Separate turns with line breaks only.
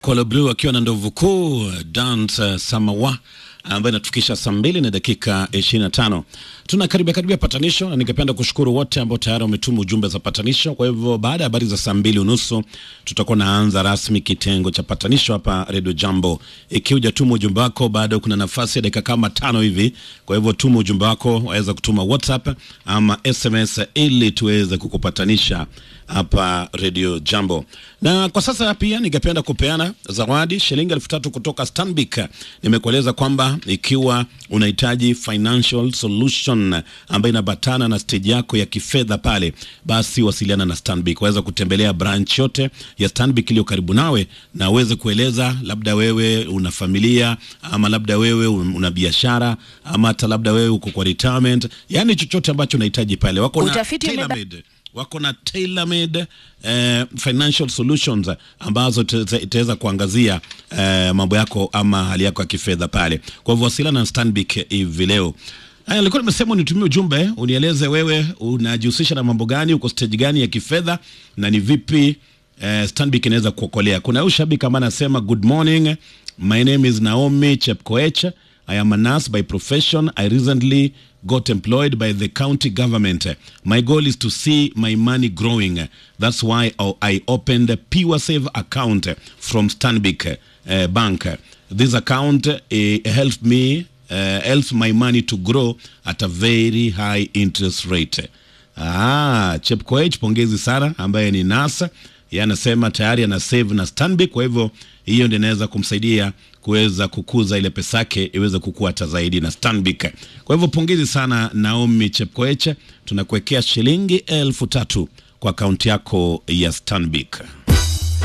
Kolo Blue akiwa na ndovu kuu Dance Samawa ambayo inatufikisha saa mbili na dakika 25. Tuna karibia karibia patanisho, na ningependa kushukuru wote ambao tayari wametuma ujumbe za patanisho. Kwa hivyo baada ya habari za saa mbili unusu tutakuwa naanza rasmi kitengo cha patanisho hapa Radio Jambo. Ikiwa hujatuma ujumbe wako bado, kuna nafasi ya dakika kama tano hivi. Kwa hivyo tuma ujumbe wako, waweza kutuma WhatsApp ama SMS ili tuweze kukupatanisha hapa Radio Jambo. Na kwa sasa pia ningependa kupeana zawadi shilingi elfu tatu kutoka Stanbic. Nimekueleza kwamba ikiwa unahitaji financial solution ambayo inabatana na stage yako ya kifedha pale, basi wasiliana na Stanbic. Waweza kutembelea branch yote ya Stanbic iliyo karibu nawe na uweze kueleza, labda wewe una familia ama labda wewe una biashara ama hata labda wewe uko kwa retirement, yani chochote ambacho unahitaji pale, wako na
Utafiti umeba-
tailor-made wako na tailor-made eh, financial solutions ambazo ita- itaweza kuangazia eh, mambo yako ama hali yako ya kifedha pale. Kwa hivyo wasiliana na Stanbic hivi leo. Haya, nilikuwa nimesema unitumie ujumbe unieleze wewe unajihusisha na mambo gani, uko stage gani ya kifedha na ni vipi eh, Stanbic inaweza kuokolea. Kuna huyu shabiki ambaye anasema good morning, my name is Naomi Chepkoech. I am a nurse by profession. I recently got employed by the county government. My goal is to see my money growing. That's why I- I opened a Pure Save account from Stanbic uh, Bank. This account uh, helped me uh, helps my money to grow at a very high interest rate. Ah, Chepkoech, pongezi sana, ambaye ni nasa yeye anasema tayari ana save na Stanbic, kwa hivyo hiyo ndio inaweza kumsaidia kuweza kukuza ile pesa yake iweze kukua hata zaidi na Stanbic. Kwa hivyo pongezi sana Naomi Chepkoech, tunakuwekea shilingi elfu tatu kwa akaunti yako ya Stanbic.